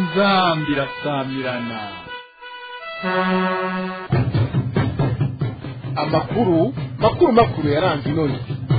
inzambi irasamirana amakuru makuru makuru yaranze inoni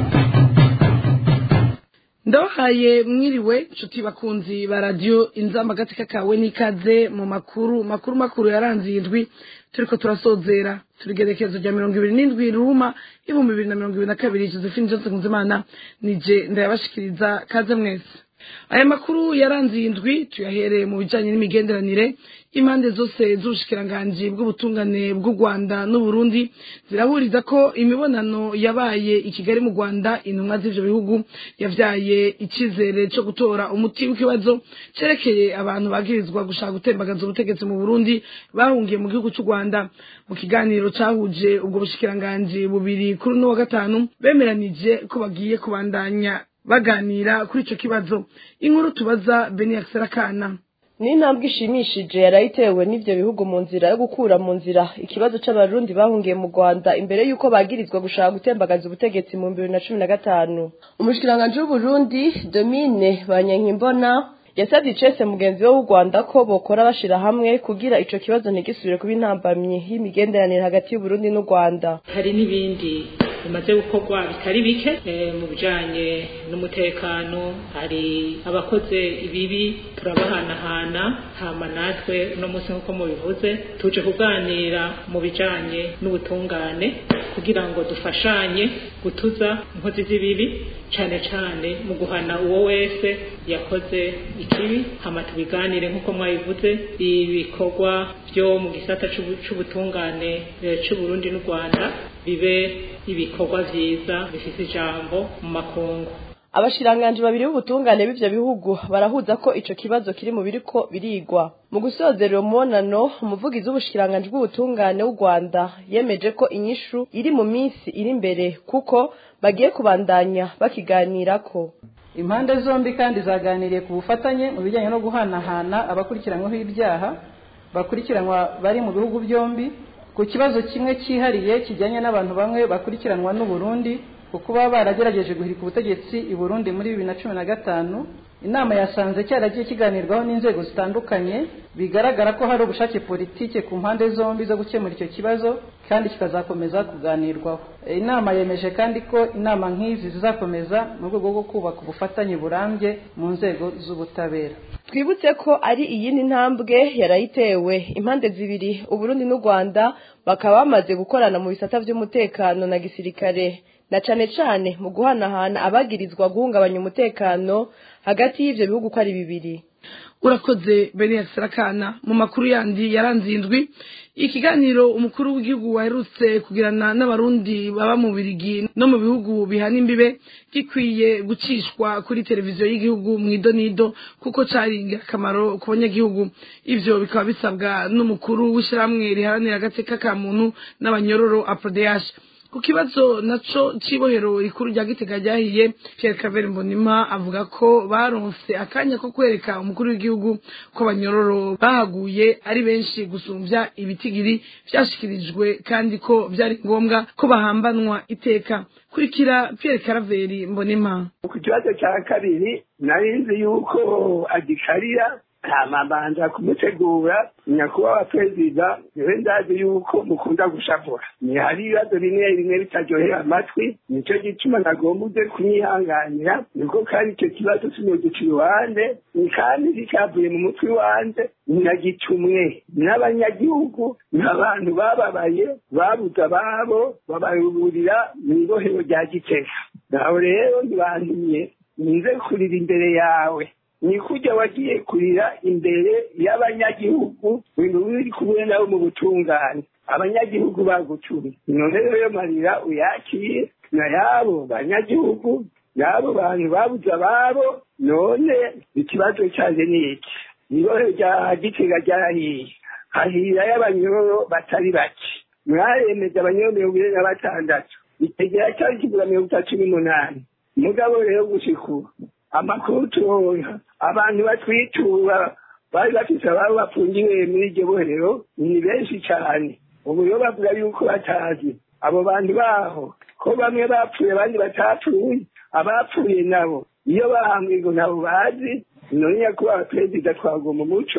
ndabahaye mwiriwe nshuti bakunzi ba radiyo inzamba agatsika kawe n'ikaze mu makuru makuru makuru yaranze iyi ndwi turiko turasozera turigerekezo rya mirongo ibiri n'indwi ruma ibihumbi bibiri na mirongo ibiri na kabiri josephine johnson nkunzimana nije ndayabashikiriza kaze mwese aya makuru yaranze iyi ndwi tuyahereye mu bijanye n'imigenderanire impande zose z'ubushikiranganji bw'ubutungane bw'u rwanda n'uburundi zirahuriza ko imibonano yabaye i kigali mu rwanda intumwa z'ivyo bihugu yavyaye icizere co gutora umuti w'ikibazo cerekeye abantu bagirizwa gushaka gutembagaza ubutegetsi mu burundi bahungiye mu gihugu c'u rwanda mu kiganiro cahuje ubwo bushikiranganji bubiri kuri uno wa gatanu bemeranije ko bagiye kubandanya baganira kuri ico kibazo inkuru tubaza beni akiserakana ni intambwe ishimishije yarayitewe n'ivyo bihugu mu nzira yo gukura mu nzira ikibazo c'abarundi bahungiye mu rwanda imbere y'uko bagirizwa gushaka gutembagaza ubutegetsi mu bibiri na cumi na gatanu umushikiranganji w'uburundi domine banyankimbona yasabye icese mugenzi we w'u rwanda ko bokora bashira hamwe kugira ico kibazo ntigisubire kuba intambamyi y'imigenderanire hagati y'uburundi n'u rwanda hari n'ibindi bimaze gukorwa bitari bike mu bijanye n'umutekano hari abakoze ibibi turabahanahana hama natwe uno munsi nk'uko mubivuze tuje kuganira mu bijanye n'ubutungane kugira ngo dufashanye gutuza inkozi z'ibibi cane cane mu guhana uwo wese yakoze ikibi hama tubiganire nk'uko mwabivuze ibikorwa vyo mu gisata c'ubutungane c'uburundi n'u rwanda bibe ibikorwa vyiza bifise ijambo mu makungu abashiranganji babiri b'ubutungane b'ivyo bihugu barahuza ko ico kibazo kiri mu biriko birigwa mu gusozera uwo mubonano umuvugizi w'ubushikiranganji bw'ubutungane w'u rwanda yemeje ko inyishu iri mu minsi iri imbere kuko bagiye kubandanya bakiganirako impande zombi kandi zaganiriye ku bufatanye mu bijyanye no guhanahana abakurikiranyweho ibyaha bakurikiranwa bari mu bihugu byombi ku kibazo kimwe cyihariye kijyanye n'abantu bamwe bakurikiranwa n'uburundi ku kuba baragerageje guhirika ubutegetsi i burundi muri bibiri na cumi na gatanu inama yasanze cyaragiye kiganirwaho n'inzego zitandukanye bigaragara ko hari ubushake politike ku mpande zombi zo gukemura icyo kibazo kandi kikazakomeza kuganirwaho inama yemeje kandi ko inama nk'izi zizakomeza mu rwego rwo kubaka ubufatanye burambye mu nzego z'ubutabera twibutse ko ari iyindi ntambwe yarayitewe impande zibiri uburundi n'u rwanda bakaba bamaze gukorana mu bisata by'umutekano na gisirikare na cane cane mu guhanahana abagirizwa guhungabanya umutekano hagati y'ivyo bihugu ko ari bibiri urakoze beni sarakana mu makuru yandi yaranze indwi ikiganiro umukuru w'igihugu waherutse kugirana n'abarundi baba mu birigi no mu bihugu bihana imbibe gikwiye gucishwa kuri televiziyo y'igihugu mu idonido kuko cari ingirakamaro ku banyagihugu ivyo bikaba bisabwa n'umukuru w'ishyirahamwe riharanira agateka ka muntu n'abanyororo aprodeyash ku kibazo naco cibohero rikuru rya gitega ryahiye Pierre Claver Mbonima avuga ko baronse akanya ko kwereka umukuru w'igihugu ko abanyororo bahaguye ari benshi gusumvya ibitigiri vyashikirijwe kandi ko vyari ngombwa ko bahambanwa iteka kurikira Pierre Claver Mbonima ku kibazo cya kabiri nari nzi yuko agikarira hamabanza kumutegura nyakubahwa perezida niwe ndazi yuko mukunda gushavura ni hari ibibazo bimwe bimwe bitaryohera amatwi nicyo gituma nagomba uze kunyihanganira niko kandi icyo kibazo sinugica iruhande ni kandi kikavuye mu mutwe iwanjye nagicumwe n'abanyagihugu n'abantu bababaye babuze ababo bababurira mu ibohero rya gitega naho rero ntibantumye nize kurira imbere yawe ni kujya wagiye kurira imbere y'abanyagihugu ibintu biri kumwe nabo mu butungane abanyagihugu bagucumye none rero marira uyakire na yabo banyagihugu yabo bantu babuze ababo none ikibazo cyanjye ni iki nibohe rya gitega ryarahiye hahira y'abanyororo batari bake mwaremeje abanyororo mirongo ine na batandatu itegera cyari kigura mirongo itatu n'umunani mugabo rero gushika ubu amakuru turonka abantu batwitura bari bafise ababo bafungiwe muri iryo bohero ni benshi cyane ubu rero bavuga yuko batazi abo bantu baho ko bamwe bapfuye abandi batapfuye abapfuye nabo iyo bahambwe ngo nabo bazi none nyakubahwa perezida twagomba umuco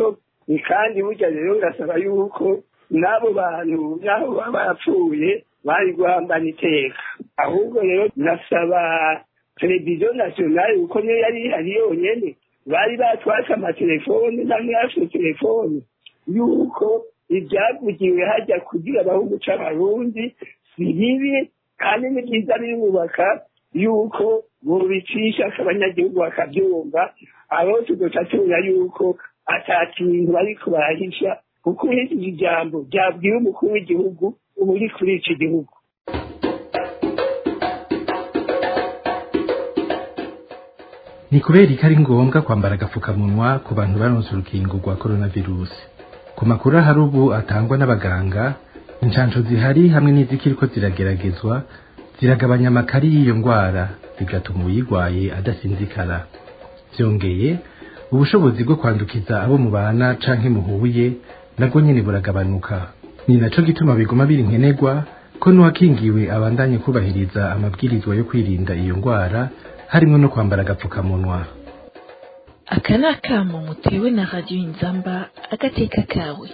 ni kandi burya rero ngasaba yuko n'abo bantu n'aho baba barapfuye bari guhambana iteka ahubwo rero nasaba televiziyo nasiyonari kuko niyo yari ihari yonyene bari batwatse amatelefone namwe yafite telefone yuko ibyavugiwe hajya kugira baho umuco abarundi si bibi kandi ni byiza birubaka yuko bubicisha abanyagihugu bakabyumva abo tugaca tubona yuko ata kintu bariko barahisha kuko uhishije ijambo ryabwiwe umukuru w'igihugu uba uri kuri iki gihugu ni kubera ko ari ngombwa kwambara agapfukamunwa ku bantu baronse urukingo rwa coronavirus ku makuru ahari ubu atangwa n'abaganga inshansho zihari hamwe n'izikiriko zirageragezwa ziragabanya amakari y'iyo ndwara bigatuma uyirwaye adasinzikara byongeye ubushobozi bwo kwandukiza abo mubana canke muhuye nabwo nyene buragabanuka ni naco gituma biguma biri nkenerwa ko n'uwakingiwe abandanye kubahiriza amabwirizwa yo kwirinda iyo ndwara harimo no kwambara agapfukamunwa aka ni akamo mutewe na radiyo inzamba agateka kawe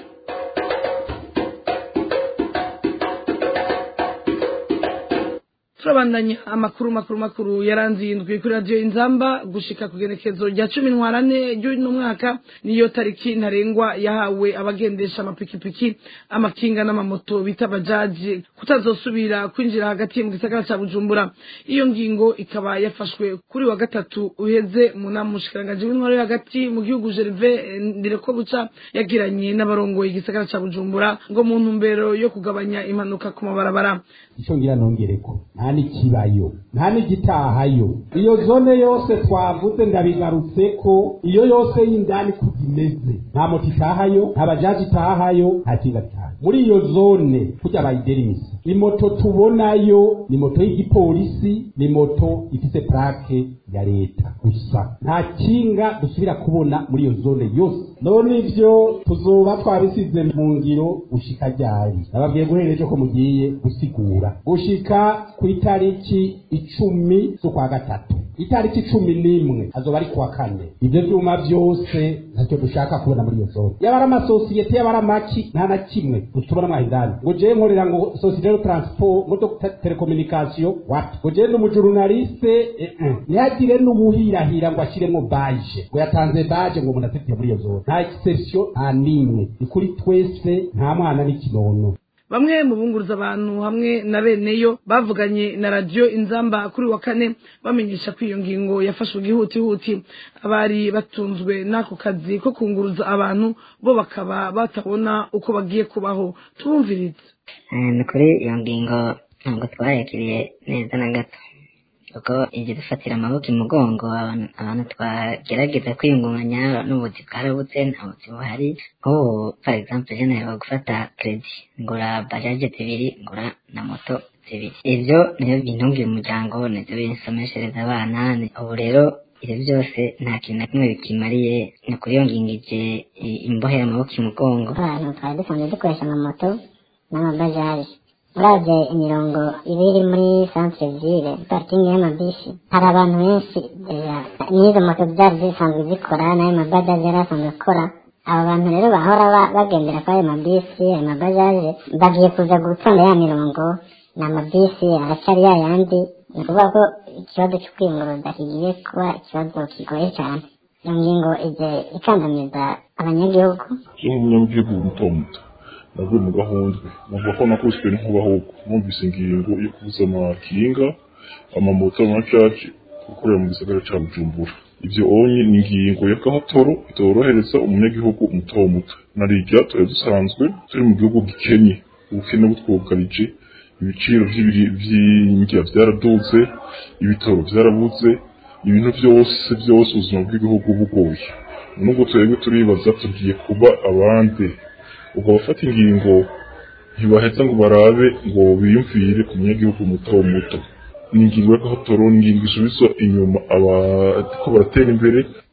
turabandanya amakuru makuru makuru yaranzindwi kuri radiyo inzamba gushika ku genekezo rya cumi ntwarane ry'uno mwaka niyo tariki ntarengwa yahawe abagendesha amapikipiki amakinga n'amamoto bita bajaji kutazosubira kwinjira hagati mu gisagara ca bujumbura iyo ngingo ikaba yafashwe kuri wa gatatu uheze mu nama umushikiranganji w'intwaro yo hagati mu gihugu gerve ndireko buca yagiranye n'abarongoye igisagara ca bujumbura ngo mu ntumbero yo kugabanya impanuka ku mabarabara icyo ngira nongereko nta n'ikibayo nta n'igitahayo iyo zone yose twavuze ndabigarutse ko iyo yose y'indani kuko imeze nta moto itahayo nta bajaji itahayo nta kinga gitahayo muri iyo zone kujya bayiderimisa imoto tubonayo ni moto y'igipolisi ni moto ifite plake ya leta gusa nta kinga dusubira kubona muri iyo zone yose none ivyo tuzoba twabisize mu ngiro gushika ryari nababwiye guhera ejo ko mugiye gusigura gushika ku itariki icumi z'ukwa gatatu itariki cumi n'imwe azoba ari kuwa kane ivyo vyuma vyose ntacyo dushaka kubona muri iyo zone yaba ari amasosiyete yaba ari amaki nta na kimwe dutubona mwaho indani ngo jewe nkorera ngo societe de transport ngo do telekomunikasiyo wapi ngo jewe n'umujurunaliste eh, eh. ntihagire n'ubuhirahira ngo ashiremo baje ngo yatanze baje ngo umuntu afitiye muri iyo zone nta exception nta n'imwe ni kuri twese nta mwana n'ikinono bamwe mu bunguruza abantu hamwe na beneyo bavuganye na radiyo inzamba kuri wa kane bamenyesha ko iyo ngingo yafashwe ihutihuti abari batunzwe n'ako kazi ko kunguruza abantu bo bakaba batabona uko bagiye kubaho tubumvirize ni kuri iyo ngingo ntabwo twayakiriye neza na gato kuko ibyo dufatira amaboko imugongo abantu twagerageza kwiyungunganya n'ubuzi bwarabutse nta buzi buhari nk'ubu for example je naheruka gufata kredi ngura bajaje zibiri ngura na moto zibiri ivyo nivyo bintungiye umuryango nivyo binsomeshereza abana ubu rero ibyo byose nta kintu na kimwe bikimariye ni ukuri iyo ngingije imbohe y'amaboko imugongo abantu twari dusanzwe dukoresha amamoto n'amabajaje uravye imirongo iba iri muri centre ville parikingi y'amabisi hari abantu benshi deja n'izo moto zari zisanzwe zikora n'ayo mabajaje yari asanzwe akora abo bantu rero bahora bagendera kuri ayo mabisi ayo mabajaje bagiye kuza gutonda ya mirongo ni amabisi aracyari ya yandi ni ukuvuga ko ikibazo cyo kwiyunguruza kigiye kuba ikibazo kigoye cyane iyo ngingo ije ikandamiza abanyagihugu umunyagihugu muto muto navuye mu gahundwe navuga ko nakubiswe n'inkuba ahubwo numvise ingingo yo kubuza amakinga amamoto amacaci gukorera mu gisagara ca bujumbura ivyo onye ni ingingo y'agahatoro itorohereza umunyagihugu muto muto narirya twari dusanzwe turi mu gihugu gikenye ubukene butwugarije ibiciro vy'indya vyaraduze ibitoro vyarabuze ibintu vyose vyose ubuzima bw'igihugu bugoye nubwo twebwe turibaza tugiye kuba abandi ubwo abafata ingingo ntibaheza ngo barabe ngo biyumvire ku munyagihugu muto muto ni ingingo y'agahatoro ni ingingo isubiza inyuma abariko baratera imbere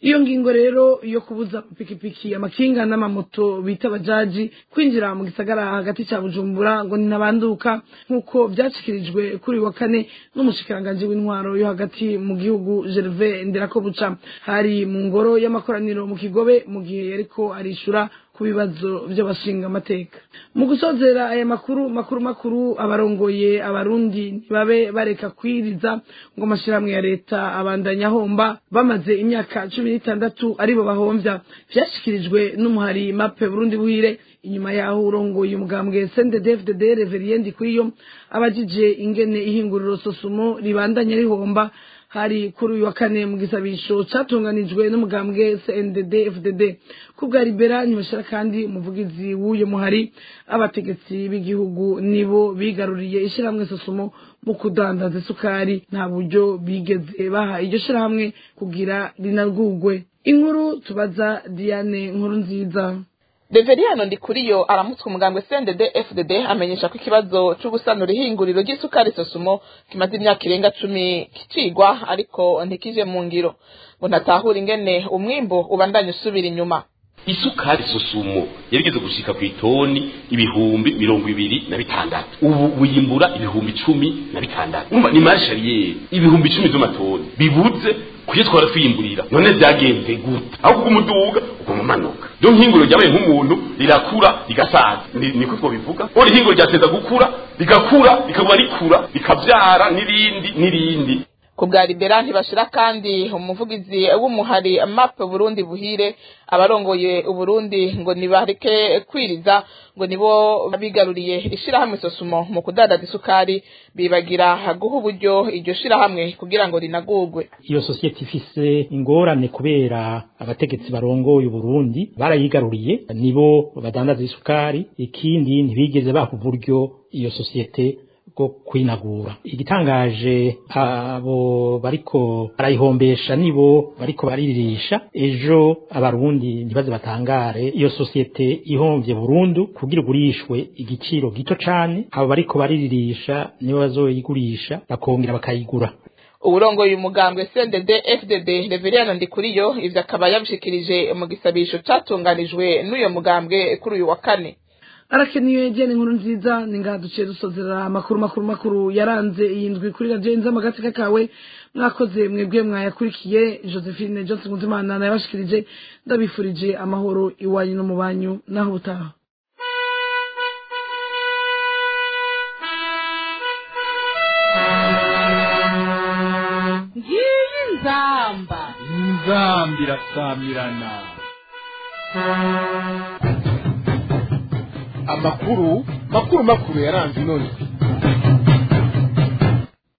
iyo ngingo rero yo kubuza amapikipiki amakinga n'amamoto bita bajaji kwinjira mu gisagara hagati cya bujumbura ngo ninabanduka nk'uko byashyikirijwe kuri wa kane n'umushikiranganji w'intwaro yo hagati mu gihugu gerve nderakobuca hari mu ngoro y'amakoraniro mu kigobe mu gihe yariko arishura ku bibazo by'abashinga amateka mu gusozera aya makuru makuru makuru abarongoye abarundi ntibabe bareka kwiriza ngo amashyirahamwe ya leta abandanya ahomba bamaze imyaka cumi n'itandatu aribo bahomvya vyashyikirijwe n'umuhari mape burundi buhire inyuma yaho urongoye umugambwe sndefdd reveriendi kuriyo abajije ingene ihinguriro sosumo ribandanya rihomba hari kuri uyu wa kane mu gisabisho catunganijwe n'umugambwe CNDD FDD kubwa Libera ntibashira kandi umuvugizi w'uyo muhari abategetsi b'igihugu nibo bigaruriye ishyirahamwe sosumo mu kudandaza isukari nta buryo bigeze baha iryo shirahamwe kugira rinagugwe inkuru tubaza Diane nkuru nziza Deveriyano Ndikuriyo aramutswe umugambwe CNDD FDD amenyesha ko ikibazo cyo gusanura ihinguriro ry'isukari sosumo kimaze imyaka irenga cumi kicigwa ariko ntikije mu ngiro ngo ntatahura ingene umwimbo ubandanya usubira inyuma isukari sosumo yarigeze gushika ku itoni ibihumbi mirongo ibiri na bitandatu ubu wimbura ibihumbi cumi na bitandatu umva ni marshariyeri ibihumbi icumi vy'amatoni bibuze kuyo twara twiyimburira none vyagenze gute aho kumuduga uguma umanuka ryo nkinguro ryabaye nk'umuntu rirakura rigasaza Ni- niko twobivuga ori ihinguro ryateza gukura rigakura rikaguma rikura rikavyara n'irindi n'irindi ku bwa libera ntibashira kandi umuvugizi w'umuhari map burundi buhire abarongoye uburundi ngo nibareke kwiriza ngo nibo bigaruriye ishirahamwe sosumo mu kudandaza isukari bibagira guha uburyo iryo shirahamwe kugira ngo rinagurwe iyo sosiyete ifise ingorane kubera abategetsi barongoye uburundi barayigaruriye nibo badandaza isukari ikindi ntibigeze baha uburyo iyo sosiyete bwo kwinagura igitangaje abo bariko barayihombesha nibo bariko bariririsha ejo abarundi ntibaze batangare iyo sosiyete ihomvye burundu kugira igurishwe igiciro gito cane abo bariko bariririsha nibo bazoyigurisha bakongera bakayigura uburongoye umugambwe CNDD FDD Reveriyano Ndikuriyo ivyo akaba yabishikirije mu gisabisho catunganijwe n'uyo mugambwe kuri uyu wa kane arakeneye jene inkuru nziza ni ngaha duciye dusozera amakuru makuru makuru yaranze iyi ndwi kuri radiyo inzama agatsika kawe mwakoze mwebwe mwayakurikiye josephine johnson nkunzimana nayabashikirije ndabifurije amahoro iwanyu no mu banyu naho ubutaha ngiyi nzamba inzamba irasamirana amakuru makuru makuru yaranze ino ndwi